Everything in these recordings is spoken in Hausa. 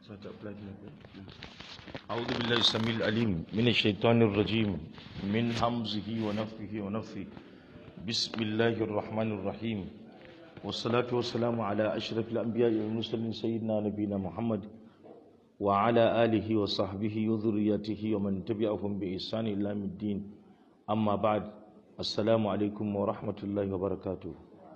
أعوذ بالله السميع العليم من الشيطان الرجيم من همزه ونفخه ونفثه بسم الله الرحمن الرحيم والصلاة والسلام على أشرف الأنبياء والمرسلين سيدنا نبينا محمد وعلى آله وصحبه وذريته ومن تبعهم بإحسان إلى يوم الدين أما بعد السلام عليكم ورحمة الله وبركاته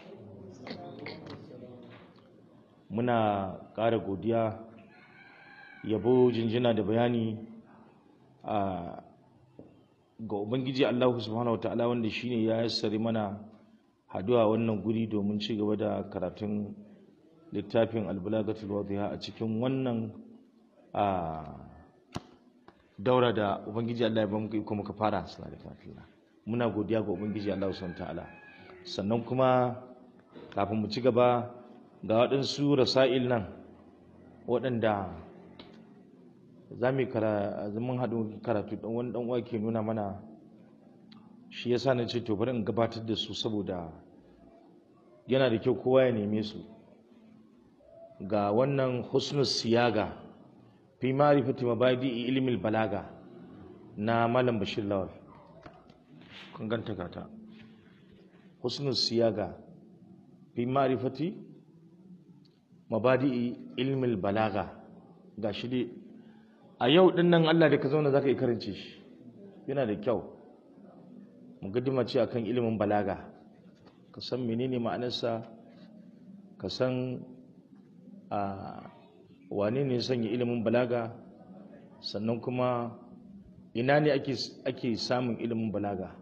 muna ƙara godiya yabo jinjina da bayani a ga ubangiji allahu subhanahu wataala wanda shine ya yassari mana haduwa wannan guri domin ci gaba da karatun littafin albulagatul wadiha a cikin wannan a daura da ubangiji allah ya ba muka iko muka fara muna godiya ga ubangiji allahu subhanahu wataala sannan kuma kafin mu ci gaba ga waɗansu rasa'il nan waɗanda za mu zaman haɗu karatu ɗan wani ɗan ke nuna mana shi yasa na ce to bari in gabatar da su saboda yana da kyau kowa ya neme su ga wannan husnus siyaga fi ma'rifati mabadi ilmin balaga na malam bashir lawal kun ganta gata husnus siyaga fi ma'rifati mabadi ilmin balaga ga shi dai a yau din nan Allah da ka zauna zaka yi karance shi yana da kyau mugaddima ce akan ilimin balaga ka san menene ma'anarsa ka san a wane ne sanya ilimin balaga sannan kuma ina ne ake ake samun ilimin balaga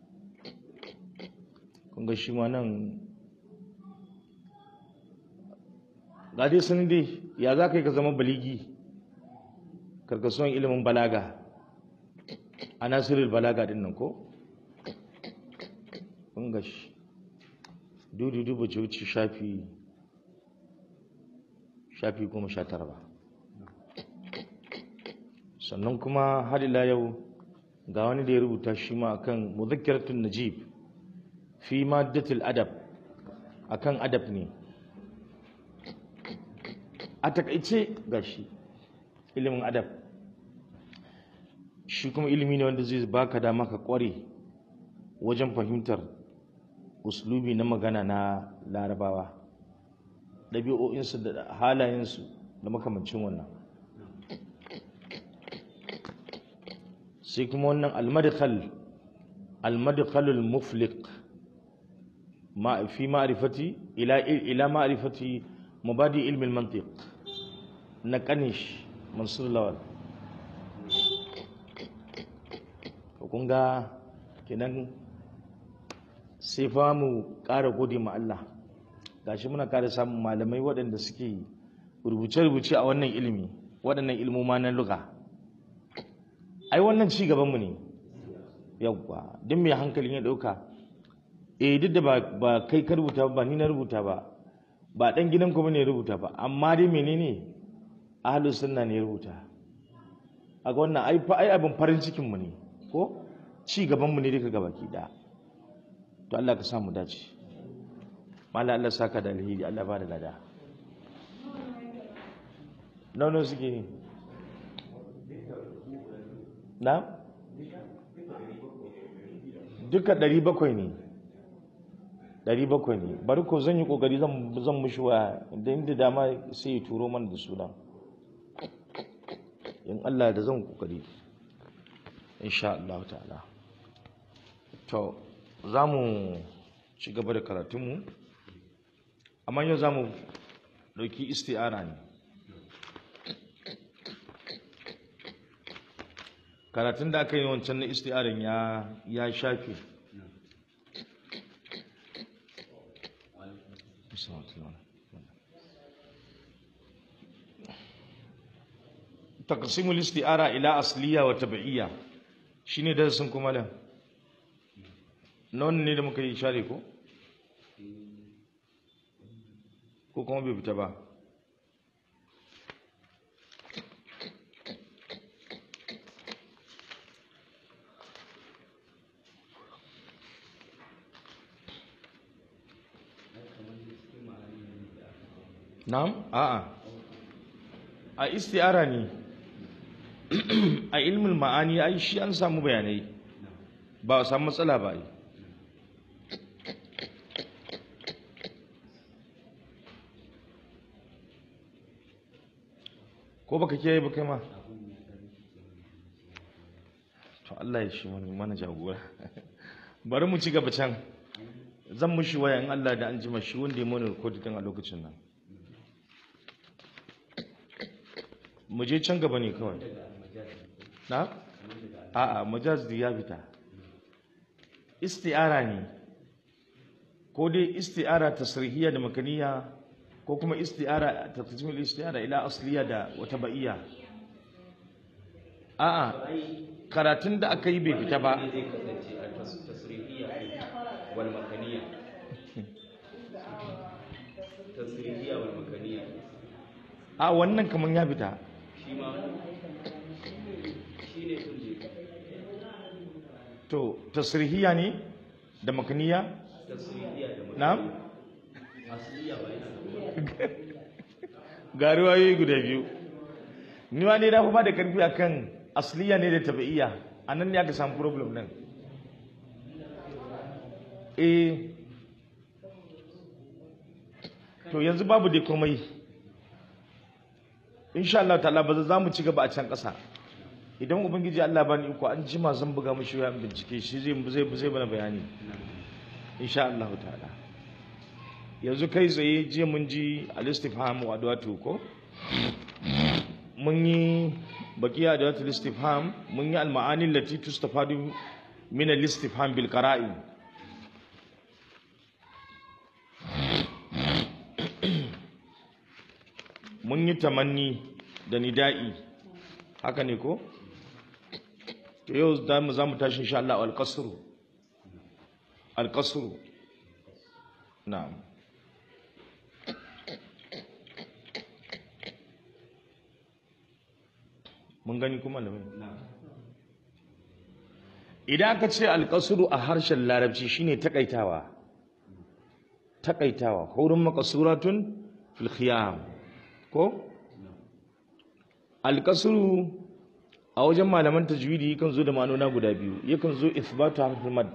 kun ga shi ma nan ga dai sun dai ya za ka yi ka zama baligi karkasuwan ilimin balaga a nasirin balaga din nan ko? gashi dudu dubu ce wuce shafi shafi kuma sha tara ba sannan kuma hadila yau ga wani da ya rubuta shi ma akan muzakkiratun najib fi maddatul adab akan adab ne a takaice gashi ilimin adab shi kuma ilimi ne wanda zai baka dama ka kware wajen fahimtar uslubi na magana na larabawa ɗabi'o'insu da halayensu da makamancin wannan sai kuma wannan almadkhal almadkhalul mufliq ma fi ma'rifati ila ila ma'rifati mabadi ilmi al-mantiq na kanish mansur lawal kun ga kenan sai fa mu ƙara gode ma Allah gashi muna ƙara samun malamai waɗanda suke rubuce-rubuce a wannan ilimi waɗannan ilmoma na luga ai wannan ci gabanmu ne yawwa duk mai hankalin ya ɗauka eh duk da ba kai ka rubuta ba ni na rubuta ba ba ɗan gidan kuma ne rubuta ba amma dai menene ahlus sunna ne rubuta a ga wannan ai fa ai abin farin cikin mu ne ko ci gaban mu ne duka gabaki da to Allah ka samu dace mallan Allah saka da alheri Allah ba da lada nono suke ne na duka 700 ne 700 ne bari ko zan yi kokari zan mushi wa da inda dama sai ya turo mana da suna in Allah da zan kokari insha Allah ta'ala to za mu ci gaba da karatunmu amma yau za mu ɗauki isti'ara ne karatun da aka yi wancan na isti'arin ya shafe taqsimul isti'ara ila asliya wa tabi'iyya shine darasin kuma da nan ne da muka yi share ko ko kuma bai fita ba na'am a'a a isti'ara ne a ilmin ma'ani ai shi an samu bayanai ba a samu matsala ba ai ko baka kiyaye ba kai ma to Allah ya shi wani mana jagora bari mu ci gaba can zan mushi waya in Allah da an jima shi wanda ya mana recording a lokacin nan mu je can gaba ne kawai na a'a majaz da ya fita isti'ara ne ko dai isti'ara tasrihiyya da makaniya ko kuma isti'ara taqsimul isti'ara ila asliya da wata ba'iyya a'a karatun da aka yi bai fita ba zai kasance a tas- tasrihiyya wal makaniya tasrihiyya wal makaniya a wannan kaman ya fita shi ma shi ne kunje to tasrihiyya ne da makaniya tasrihiyya da makaniya na'am asliya ba yana ga riwayoyi guda biyu ni ma ne na fi ba da karfi akan asliya ne da tabi'iyya a nan ne aka samu problem nan eh to yanzu babu dai komai insha Allah ta'ala ba za mu ci gaba a can ƙasa idan ubangiji Allah bani iko an jima zan buga mishi wayan bincike shi zai zai zai bana bayani insha Allah ta'ala yanzu kai tsaye jiya mun ji al-istifham wa adwatu ko mun yi baqiya adwatu al-istifham mun yi al-ma'ani allati tustafadu min al-istifham bil qara'i mun yi tamanni da nida'i haka ne ko to yau za mu za mu tashi insha Allah al-qasru al-qasru na'am mun gani kuma malamai idan aka ce alƙasuru a harshen larabci shine takaitawa takaitawa hurun makasuratun fil khiyam ko alƙasuru a wajen malaman tajwidi yakan zo da ma'anona guda biyu yakan zo ithbatu harfin mad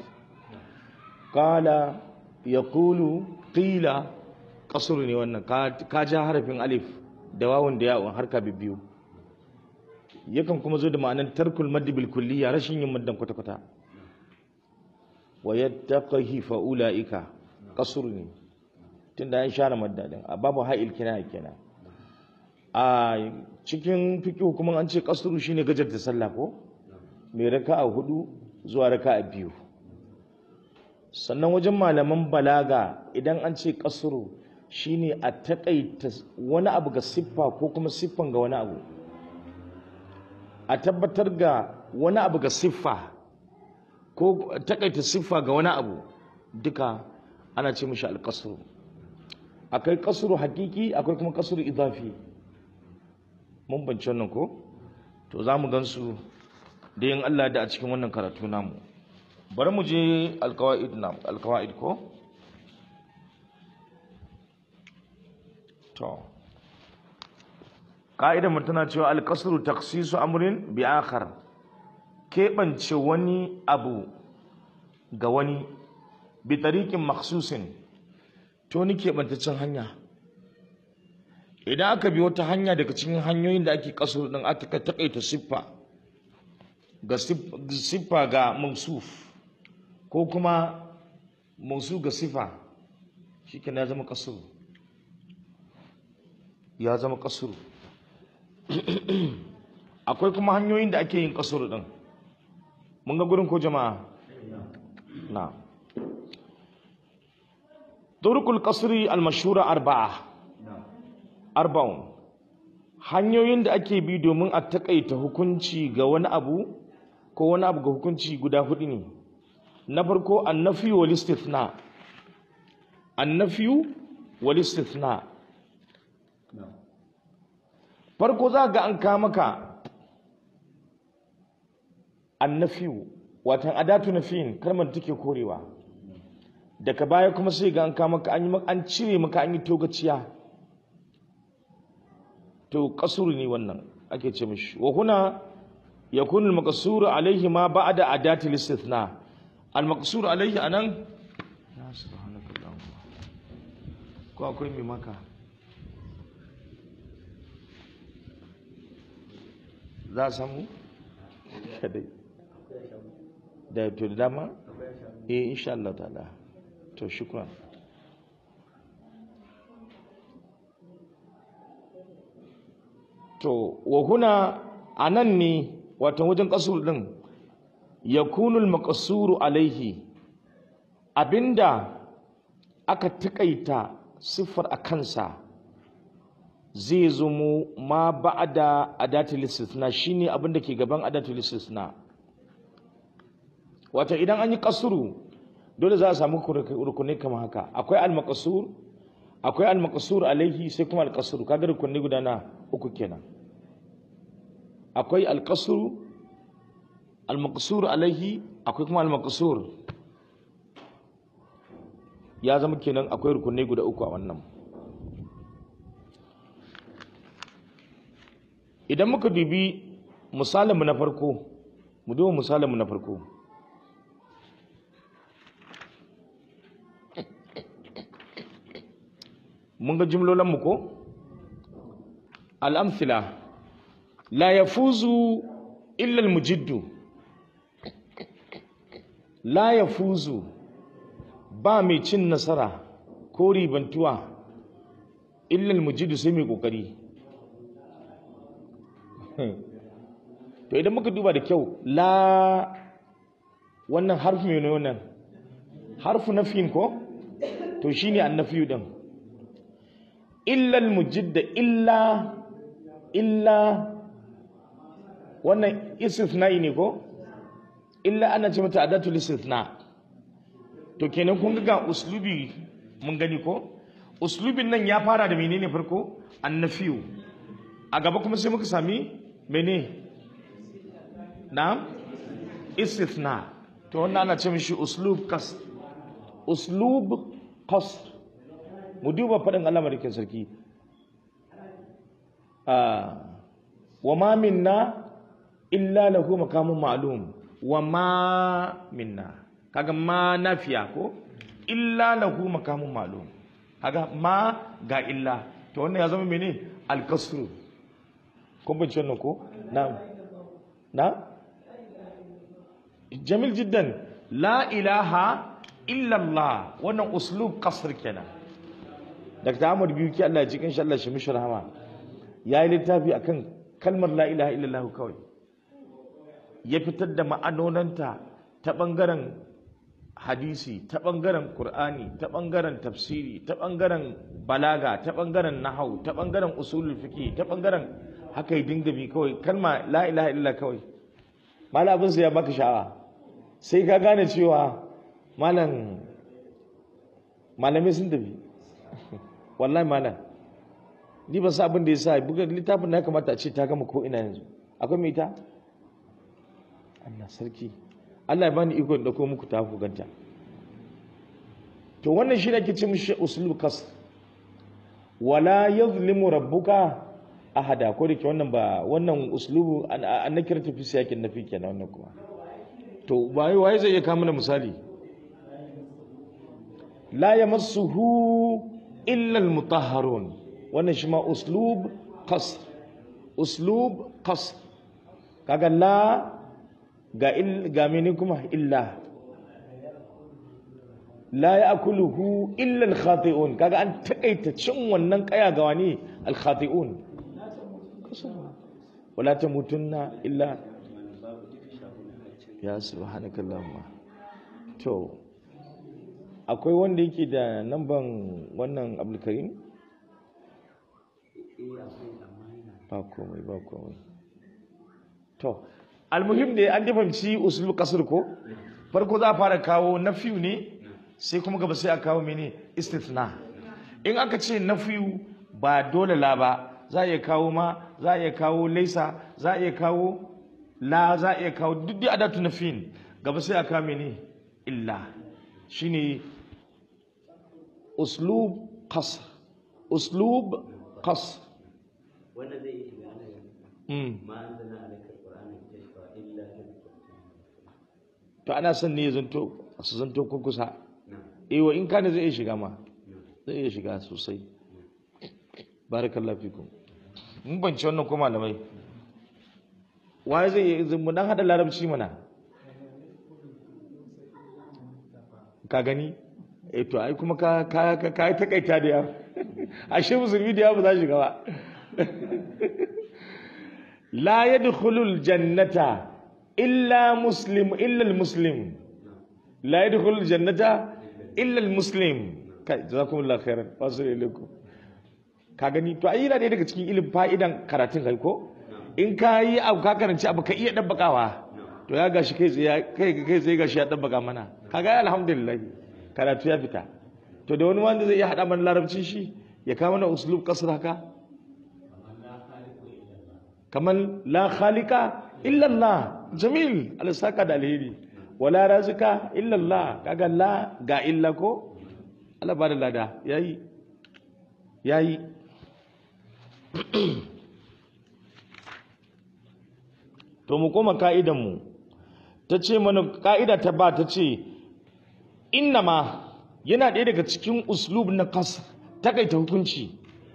qala yaqulu qila qasru ne wannan ka ka ja harafin alif da wawun da ya'un harka biyu yakan kuma zo da ma'anar tarkul maddi bil kulliya rashin yin maddan kwata kwata wa yattaqihi fa ulaika qasr ne tunda an share madda din a babu ha'il kina kenan a cikin fiqh kuma an ce qasru shine gajar da sallah ko mai raka'a hudu zuwa raka'a biyu sannan wajen malaman balaga idan an ce qasru shine a takaita wani abu ga siffa ko kuma siffan ga wani abu a tabbatar ga wani abu ga siffa ko takaita siffa ga wani abu duka ana ce mishi alƙasuru akwai ƙasuru hakiki akwai kuma ƙasuru idafi mun bance wannan ko to za mu gansu da yin Allah da a cikin wannan karatu namu bari mu je alkawa'id na alkawa'id ko to ka'idar mu tana cewa alƙasuru taksisu amrin bi akhar keɓance wani abu ga wani bi tariqin makhsusin to ni keɓantaccen hanya idan aka bi wata hanya daga cikin hanyoyin da ake kasuru din aka takaita siffa ga siffa ga mausuf ko kuma mausu ga siffa shikenan ya zama kasuru ya zama kasuru akwai kuma hanyoyin da ake yin kasuru din mun ga gurin ko jama'a na turukul kasri al-mashhura arba'a arba'un hanyoyin da ake bi domin a takaita hukunci ga wani abu ko wani abu ga hukunci guda hudu ne na farko annafi wal istithna annafi wal istithna farko za ga an ka maka annafi watan adatu nafiyin kalmar take korewa daga baya kuma sai ga an ka maka an yi an cire maka an yi togaciya to kasuru ne wannan ake ce mishi wa huna yakunu al-maqsur alayhi ma ba'da adati al-istithna al-maqsur alayhi anan ya subhanakallahumma ko akwai mai maka za a samu kadai da to da dama eh insha Allah ta'ala to shukran to wa huna anan ne wato wajen kasur din yakunul maqsuru alaihi abinda aka takaita siffar a kansa zai zamo ma ba'da adatul istisna shine abinda ke gaban adatul istisna wato idan an yi kasuru dole za a samu rukunai kamar haka akwai al-maqsur akwai al-maqsur alaihi sai kuma al-qasr kaga rukunai guda na uku kenan akwai al-qasr al-maqsur alaihi akwai kuma al-maqsur ya zama kenan akwai rukunai guda uku a wannan idan muka dubi misalinmu na farko mu duba misalinmu na farko mun ga jimlolinmu ko al'amfila la ya fuzu illal mujiddu la ya fuzu ba mai cin nasara ko ribantuwa illal mujiddu sai mai kokari to idan muka duba da kyau la wannan harfi mai wannan harfu na fin ko to shine annafiyu din illal mujidda illa illa wannan istithna'i ne ko illa ana ce mata adatul istithna to kenan kun ga uslubi mun gani ko uslubin nan ya fara da menene farko annafiyu a gaba kuma sai muka sami mene na istithna to wannan ana ce mishi uslub kas uslub qasr mu duba faɗin Allah madaukin sarki wa ma minna illa lahu maqamun ma'lum wa ma minna kaga ma nafiya ko illa lahu maqamun ma'lum kaga ma ga illa to wannan ya zama mene al-kasru kun bin wannan ko na na jamil jiddan la ilaha illa Allah wannan uslub kasr kenan Dr. Ahmad Biyuki Allah ya cikin shi Allah shi mishi rahama ya yi littafi akan kalmar la ilaha illallah kawai ya fitar da ma'anonanta ta ɓangaren hadisi ta ɓangaren Kur'ani ta ɓangaren tafsiri ta ɓangaren balaga ta ɓangaren nahau ta ɓangaren usulul fiqi ta ɓangaren haka yi dinga bi kawai kalma la ilaha illallah kawai malabin ya baka sha'awa sai ka gane cewa malam malamai sun tafi wallahi malam ni ba sa abin da ya sa buga littafin na kamata a ce ta gama ko ina yanzu akwai mai ta Allah sarki Allah ya bani iko da ko muku ta ku ganta to wannan shi ne ake ce mishi uslub kas wala yuzlimu rabbuka ahada ko da ke wannan ba wannan uslubu an na kira tafi siyakin nafi kenan wannan kuma to waye waye zai iya kawo mana misali la yamassuhu illa almutahharun wannan shi ma uslub qasr uslub qasr kaga la ga il ga mene kuma illa la ya'kuluhu illa alkhati'un kaga an takaita cin wannan kaya ga wani alkhati'un wala tamutunna illa ya subhanakallahumma to akwai wanda yake da namban wannan abdulkarim ba komai ba komai to almuhim da an dafamci usul kasar ko farko za a fara kawo nafiyu ne sai kuma gaba sai a kawo mene istithna in aka ce nafiyu ba dole la ba za a iya kawo ma za a iya kawo laisa za a iya kawo la za a iya kawo duk da adatu nafiyin gaba sai a kawo mene illa shine uslub qasr uslub qasr wannan zai iya shiga ana yin mm. ma an zana alaikar qur'ani tashfa illa tadhkiratan to ana son ne ya zanto su zanto kurkusa na'am ewa in kana zai iya shiga ma na'am zai iya shiga sosai barakallahu fikum mun banci wannan ko malamai waye zai iya mu dan hada larabci mana ka gani eh to ai kuma ka ka ka ka takaita da yawa ashe musulmi da yawa ba za su shiga ba la yadkhulul jannata illa muslim illa al muslim la yadkhulul jannata illa al muslim kai jazakumullahu khairan wasu ilaikum ka gani to ai yana ɗaya daga cikin ilimin fa'idan karatun kai ko in ka yi abu ka karanci abu ka iya dabbakawa to ya gashi kai tsaye kai kai tsaye gashi ya dabbaka mana kaga ai alhamdulillah karatu ya fita to da wani wanda zai iya hada mana larabcin shi ya kawo mana uslub kasr haka kamar la khaliqa illa Allah jamil alsaka da alheri wala razika illa Allah kaga la ga illa ko Allah ba da lada yayi yayi to mu koma ka'idanmu ta ce mana ka'ida ta ba ta ce innama yana ɗaya daga cikin uslub na kas takaita hukunci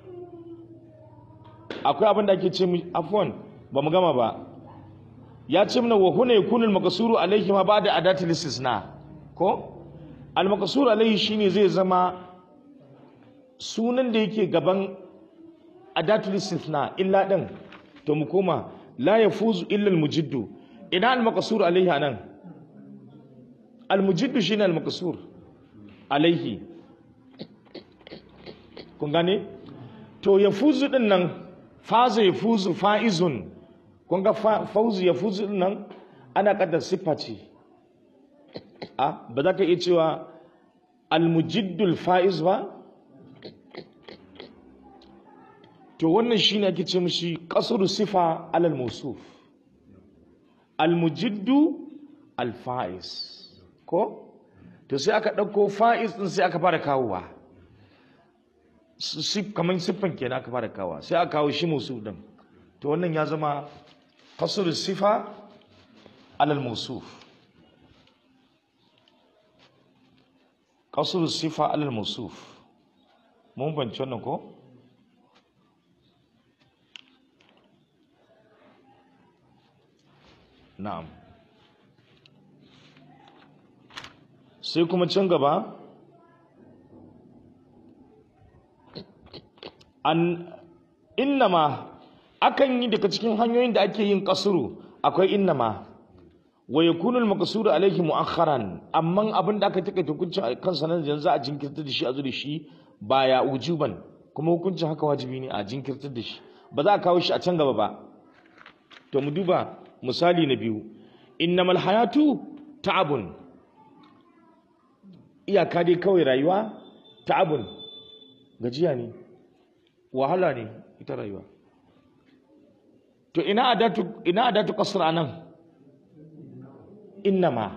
akwai abin da ake ce mu afwan ba mu gama ba ya ce mana wa huna yakunu al-maqsuru alayhi ma ba'da adatil istisna ko al-maqsuru alayhi shine zai zama sunan da yake gaban adatul istisna illa din to mu koma la yafuzu illa al-mujiddu ina al-maqsur alayhi anan al-mujiddu shine al-maqsur alayhi kun gane to yafuzu din nan faza yafuzu faizun kun ga fa- fauzu yafuzu din nan ana kada siffa ce a ba za ka iya cewa al-mujiddul faiz ba to wannan shine ake ce mishi qasru sifa alal mawsuf al-mujiddu al-faiz ko to sai aka dauko faiz din sai aka fara kawowa sif kaman siffan kenan aka fara kawowa sai aka kawo shi mawsuf din to wannan ya zama qasru sifa alal mawsuf qasru sifa alal mawsuf mun bance wannan ko na'am sai kuma can gaba an innama akan yi daga cikin hanyoyin da ake yin kasuru akwai innama wa yakunu al-maqsuru alayhi mu'akharan amma abin da aka take hukuncin kansa nan yanzu a jinkirta da shi a zo da shi baya ujuban kuma hukuncin haka wajibi ne a jinkirta da shi ba za a kawo shi a can gaba ba to mu duba misali na biyu innamal hayatu ta'abun iyaka dai kawai rayuwa ta'abun gajiya ne wahala ne ita rayuwa to ina adatu ina adatu qasr anan innama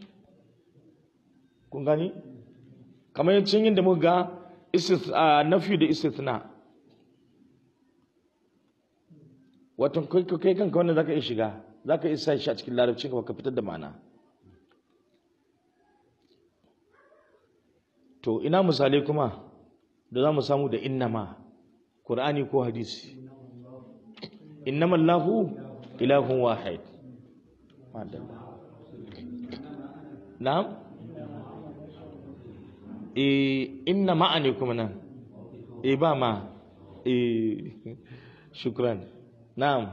kun gani kamar yancin yin da muka ga istith nafi da istithna wato kai kai kanka wannan zaka iya shiga zaka iya sa shi a cikin larabcin ka ka fitar da ma'ana to ina misalai kuma da za mu samu da innama qur'ani ko hadisi innama allahu ilahun wahid madalla na'am eh inna ma'ani kuma nan eh ba ma eh shukran na'am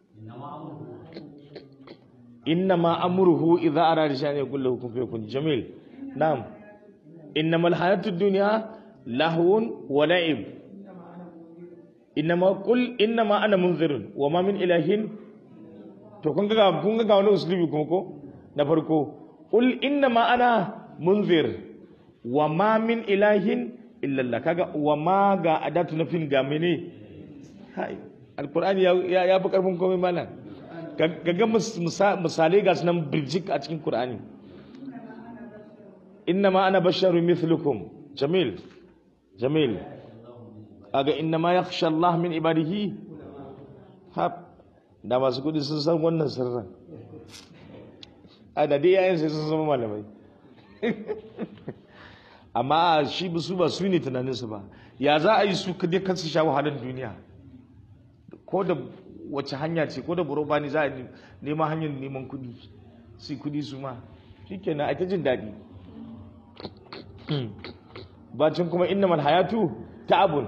inna ma amruhu idza arada shay'an yaqul lahu kun fayakun jamil na'am innamal hayatud dunya lahwun wa la'ib innama qul innama ana munzirun wa ma min ilahin to kun ga kun ga wani uslubi kuma ko na farko qul innama ana munzir wa ma min ilahin illa Allah kaga wa ma ga adatu nafin ga mene hai alqur'ani ya ya fi karfin komai malam kaga misalai ga sunan birjik a cikin qur'ani innama ana basharun mithlukum jamil jamil aga innama yakhsha Allah min ibadihi hap da masu kudi sun san wannan sirrin a da dai yayin sai sun zama malamai amma shi ba su ba su ne tunaninsu ba ya za a yi su kadai kan su sha wahalar duniya ko da wace hanya ce ko da buroba ne za a nema hanyar neman kudi su kudi su ma shikenan a ta jin daɗi bacin kuma innamal hayatu ta'abun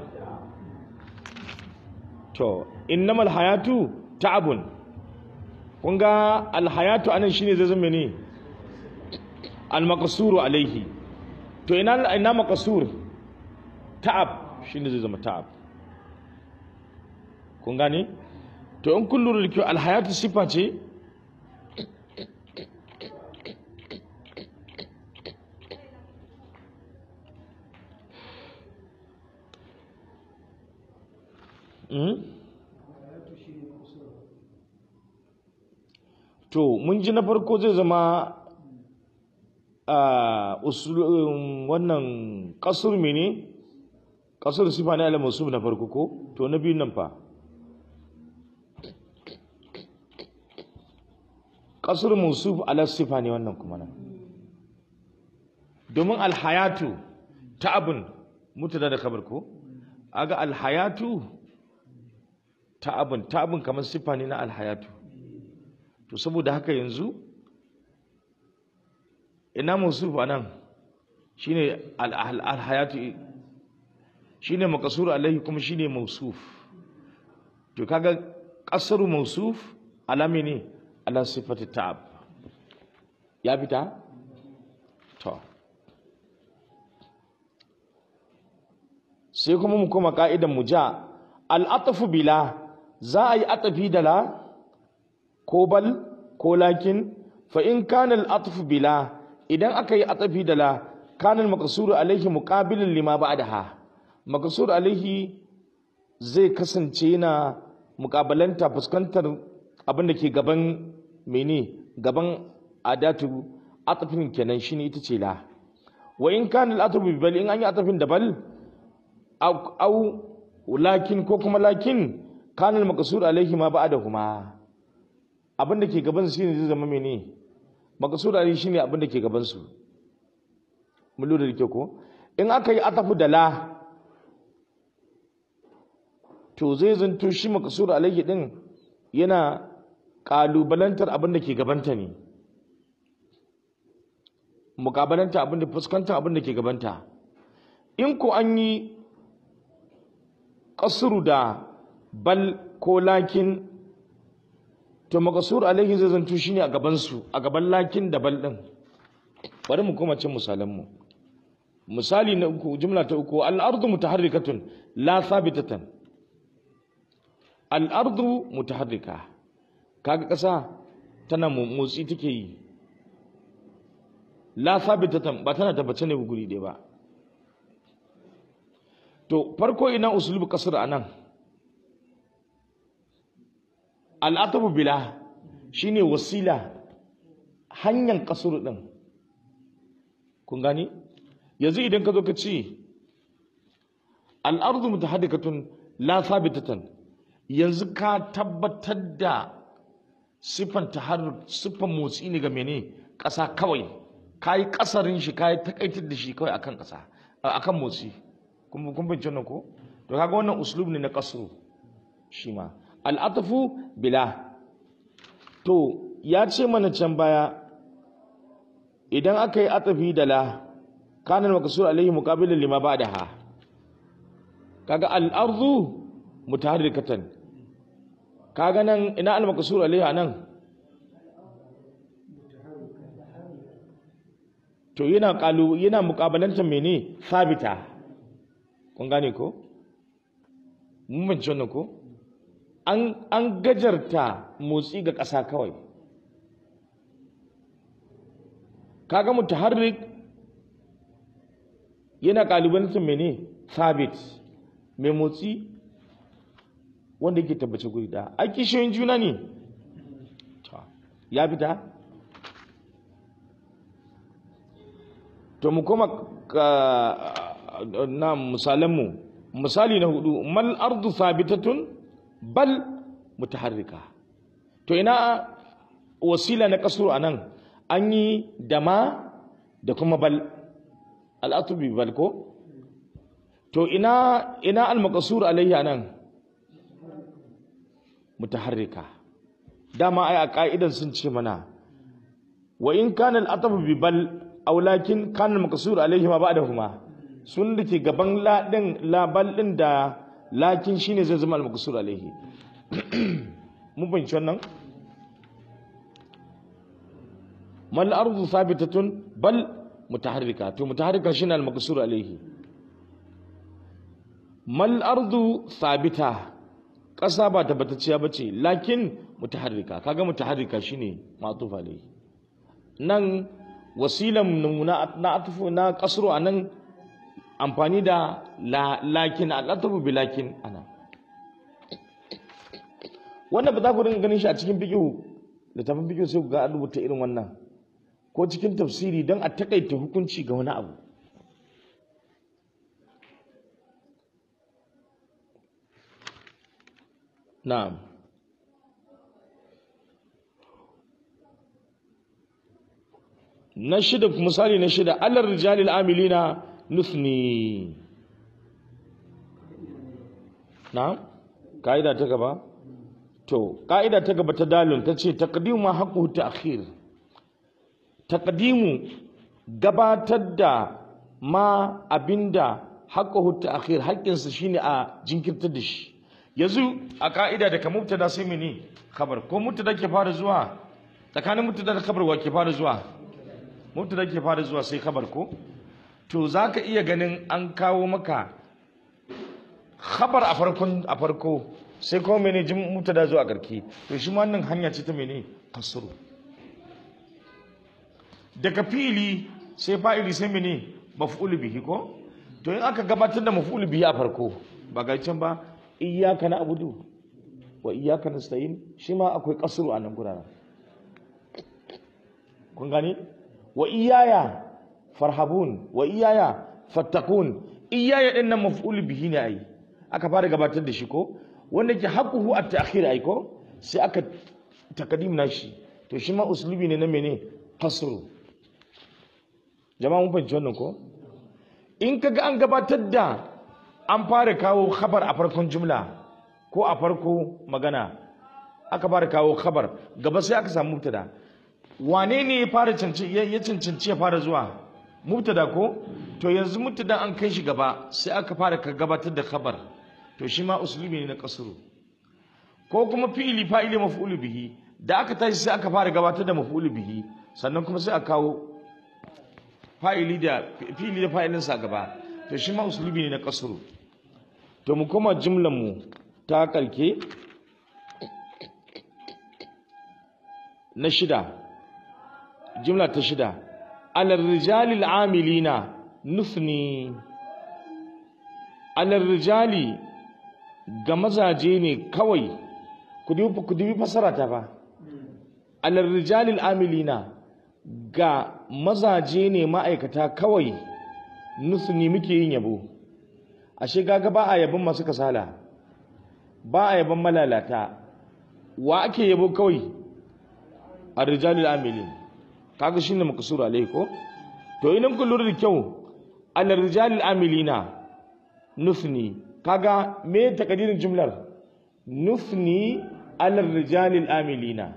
to innamal hayatu ta'abun kun ga alhayatu anan shine zai zama ne almaqsuru alaihi to ina ina maqsur ta'ab shine zai zama ta'ab kun gane to in kun lura da kyau alhayatu sifa ce to mun ji na farko zai zama a wannan kasur mene kasur sifa ne alamar na farko ko to na biyu nan fa kasur musuf ala sifa ne wannan kuma nan domin alhayatu ta abin mutada da kabar ko aga alhayatu ta abin ta abin kamar sifa ne na alhayatu to saboda haka yanzu ina musuf anan shine alhayatu shine makasur alaihi kuma shine mausuf to kaga kasaru mausuf alami ne ala sifati ta'ab ya fita to sai kuma mu koma ka'idan mu ja al'atafu bila za a yi atafi da la ko bal ko lakin fa in kana al'atafu bila idan aka yi atafi da la kana al-maqsuru alaihi muqabilan lima ba'daha maqsur alaihi zai kasance yana muƙabalanta fuskantar abin da ke gaban mene gaban adatu atafin kenan shine ita ce la wa in kana al-atafu bi bal in an yi atafin da bal au lakin ko kuma lakin kana al-maqsur alaihi ma ba'dahuma abin da ke gaban su shine zai zama mene maqsur alaihi shine abin da ke gaban su mun lura da kyau ko in aka yi atafu da la to zai zanto shi maqsur alaihi din yana kalubalantar abin da ke gabanta ne mukabalanta abin da fuskantar abin da ke gabanta in ko an yi kasuru da bal ko lakin to makasur alaihi zai zanto shine a gabansu a gaban lakin da bal din bari mu koma cin misalanmu misali na uku jumla ta uku al-ardu mutaharrikatun la thabitatan al-ardu mutaharrika kaga kasa tana motsi take yi la thabitatan ba tana tabbace ne guri ɗaya ba to farko ina usulubu kasar anan al'atabu bila shine wasila hanyar kasur din kun gani yanzu idan ka zo ka ce al'ardu mutahaddikatun la thabitatan yanzu ka tabbatar da siffan taharruk siffan motsi ne ga mene ƙasa kawai ka yi ƙasarin shi ka yi takaitar da shi kawai akan ƙasa akan motsi kun kun bin nan ko to kaga wannan uslub ne na kasru shi ma al'atafu bila to ya ce mana can baya idan aka yi atafi da la kana makasur alaihi muqabilan lima ba'daha kaga al-ardu mutaharrikatan kaga nan ina al-makasur alaihi nan to yana kalu yana muqabalantar mene sabita kun gane ko mun bance wannan ko an an gajarta motsi ga ƙasa kawai kaga mutaharrik yana kalubalantar mene sabit mai motsi wanda yake tabbace guri da a kishiyoyin juna ne ya fita to mu koma na misalanmu misali na hudu mal ardu sabitatun bal mutaharrika to ina wasila na kasuru anan an yi da ma da kuma bal al'atubi bal ko to ina ina al-maqsur alayhi anan mutaharrika dama ai a ka'idan sun ce mana wa in kana al-atabu bi bal aw lakin kana al-maqsur alayhi ma ba'dahuma sun da ke gaban la din la bal din da lakin shine zai zama al-maqsur alayhi mun fahimci wannan mal ardu thabitatun bal mutaharrika to mutaharrika shine al-maqsur alayhi mal ardu thabita ƙasa ba tabbatacciya bace lakin mutaharrika kaga mutaharrika shine ma'tuf alayhi nan wasilan na na atfu na kasru anan amfani da la lakin al-atfu bi lakin ana wannan ba za ku dinga ganin shi a cikin fiqh littafin fiqh sai ku ga an rubuta irin wannan ko cikin tafsiri don a takaita hukunci ga wani abu na'am na shida misali na shida alar rijalil amilina nusni na'am ka'ida ta gaba to ka'ida ta gaba ta dalil ta ce taqdimu ma haqquhu ta'khir taqdimu gabatar da ma abinda haqquhu ta'khir haƙƙinsa shine a jinkirtar da shi yanzu a ka'ida da ka mubtada sai mene khabar ko mubtada ke fara zuwa tsakanin mubtada da khabar wa ke fara zuwa mubtada ke fara zuwa sai khabar ko to zaka iya ganin an kawo maka khabar a farkon a farko sai kuma mene jin mubtada zuwa karki to shi ma wannan hanya ce ta mene kasru daga fili sai fa'ili sai mene maf'ul bihi ko to in aka gabatar da maf'ul bihi a farko ba ga can ba iyyaka na'budu wa iyyaka nasta'in shi ma akwai kasru a nan guraren kun gani wa iyaya farhabun wa iyaya fattakun iyaya din nan maf'ul bihi ne ai aka fara gabatar da shi ko wanda ke haquhu at-ta'khir ai ko sai aka takadim nashi to shi ma uslubi ne na mene kasru jama'a mun fahimci wannan ko in kaga an gabatar da an fara kawo khabar a farkon jumla ko a farko magana aka fara kawo khabar gaba sai aka samu mubtada wane ne ya fara cancanci ya cancanci ya fara zuwa mubtada ko to yanzu mubtada an kai shi gaba sai aka fara ka gabatar da khabar to shi ma uslubi ne na kasru ko kuma fi'ili fa'ili maf'ul bihi da aka tashi sai aka fara gabatar da maf'ul bihi sannan kuma sai aka kawo fa'ili da fi'ili da fa'ilin sa gaba to shi ma uslubi ne na kasru to mu koma jimlan mu ta kalke na shida jimla ta shida alar rijalil amilina nufni alar rijali ga mazaje ne kawai ku dubi fasara ta ba alar rijalil amilina ga mazaje ne ma'aikata kawai nufni muke yin yabo ashe gaga ba a yabon masu kasala ba a yabon malalata wa ake yabo kawai a rijalil amilin kaga shine makasura alai ko to idan kun lura da kyau al rijalil amilina nufni kaga me takadirin jumlar nufni al rijalil amilina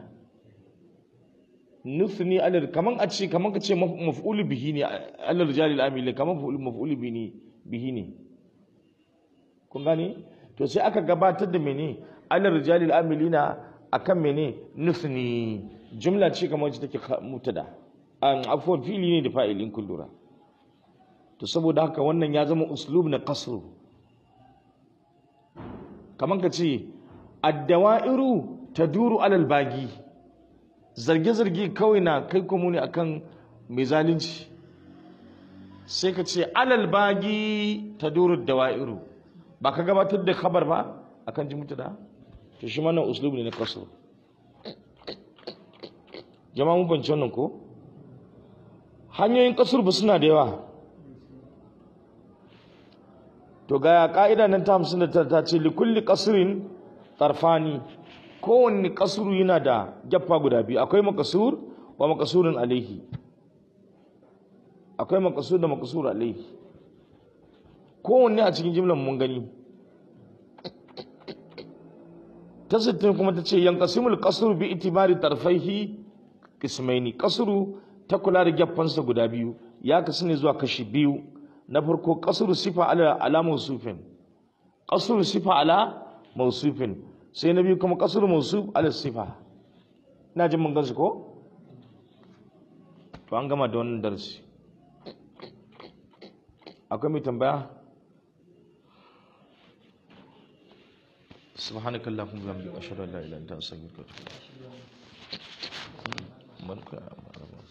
nufni al kaman a ce kaman ka ce maf'ul bihi ne al rijalil amilina kaman maf'ul bihi bihi ne kun gane to sai aka gabatar da mene al rijalil amilina akan mene nufni jumla ce kamar wacce take mutada an afwan fili ne da fa'ilin kullura to saboda haka wannan ya zama uslub na kasru kamar ka ce addawa'iru taduru alal bagi zarge-zarge kawai na kai kuma ne akan mai zalunci sai ka ce alal bagi taduru dawa'iru ba ka gabatar da khabar ba akan ji mutada to shi mana uslub ne na kasru jama'a mun banci wannan ko hanyoyin kasur ba suna da yawa to ga ka'ida nan ta hamsin da ta ce likulli kasurin tarfani kowanne kasuru yana da gyaffa guda biyu akwai makasur wa makasurin alaihi akwai makasur da makasur alaihi kowanne a cikin jimlar mun gani ta sittin kuma ta ce yankasimul kasuru bi itibari tarfaihi kismaini kasuru ta kula da gyaffansa guda biyu ya kasu ne zuwa kashi biyu na farko kasuru sifa ala ala mausufin kasuru sifa ala mausufin sai na biyu kuma kasuru mausuf ala sifa ina jin mun gansu ko to an gama da wannan darasi akwai mai tambaya سبحانك اللهم وبحمدك اشهد ان لا اله الا انت استغفرك واتوب اليك